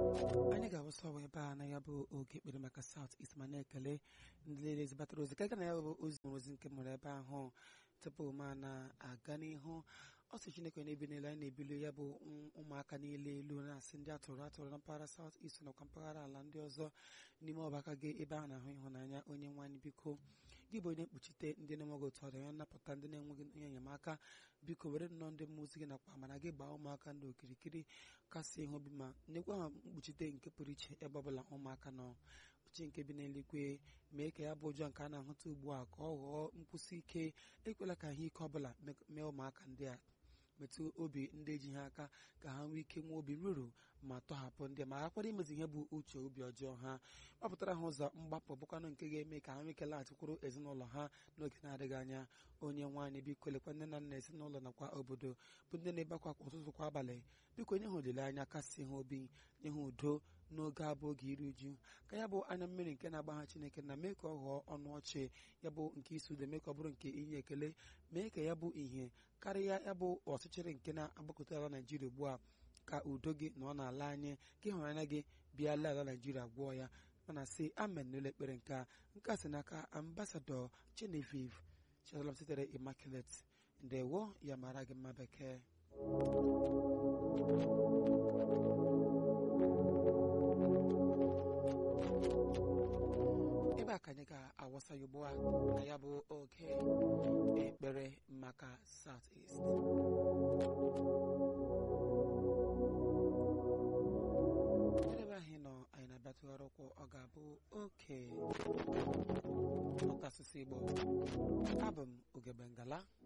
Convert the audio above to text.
anyị ga-awụsa ọwa ebe a na ya bụ oge ekpere maka South East ma na-ekele ndị niile zibatara ozi ka na ya bụ ozi nwere ozi nke mụrụ ebe ahụ tupu ma na-aga n'ihu ọ sị Chineke na-ebi n'elu anyị na-ebili ya bụ ụmụaka niile elu na-asị ndị atụrụ atụrụ na mpaghara South East nakwa mpaghara ala ndị ọzọ n'ime ọbaka gị ebe a na-ahụ ịhụnanya onye nwaanyị biko gị bụ onye mkpuchite ndị na-enweghị otu ọdụ ya nnapụta ndị na-enweghị onye enyemaka biko were nnọọ ndị mmụọ ozi gị nakwa amara gị gbaa ụmụaka ndị okirikiri kasị ihe obi ma nyekwa ha mkpuchite nke pụrụ iche ebe ọbụla ụmụaka nọ uche nke bi n'eluigwe mee ka ya bụ ụjọ nke a na-ahụta ugbu a ka ọ ghọọ nkwụsị ike ekwela ka ihe ike ọbụla mee ụmụaka ndị a metụ obi ndị eji ha aka ka ha nwee ike nwee obi ruru ma tọhapụ ndị ma akwara imezi ihe bụ uche obi ọjọọ ha gbapụtara ha ụzọ mgbapụ bụkwanụ nke ga-eme ka ha nwee ike laghachikwuru ezinụlọ ha n'oge na-adịghị anya onye nwaanyị biko lekwa nne na nna ezinụlọ nakwa obodo bụ ndị na-ebekwa kwa ụtụtụ kwa abalị biko nye ha olileanya kasị ha obi nye ha udo n'oge abụ oge iri uju ka ya bụ anya mmiri nke na-agba ha Chineke na mee ka ọ ghọọ ọnụ ọchị ya bụ nke isi udo mee ka ọ bụrụ nke inye ekele mee ka ya bụ ihe karịa ya bụ ọchịchịrị nke na-agbakọta ala Naijiria ugbu a ka udo gị na ọ na-ala anyị ka ịhụnanya gị bịa lee ala Naijiria gwọọ ya mana sị amen n'ụlọ ekpere nke a nke a si n'aka ambasadọ Genevieve Chizalam sitere Immaculate ndewo ya mara gị mma bekee ebe a ka anyị ga-awasa ya ugbu a na ya bụ oge ekpere maka South East ebe ahụ nọ anyị na-abịatụgharị ụkwụ ọ ga-abụ oke ọka asụsụ Igbo abụ m Ugegbe Ngala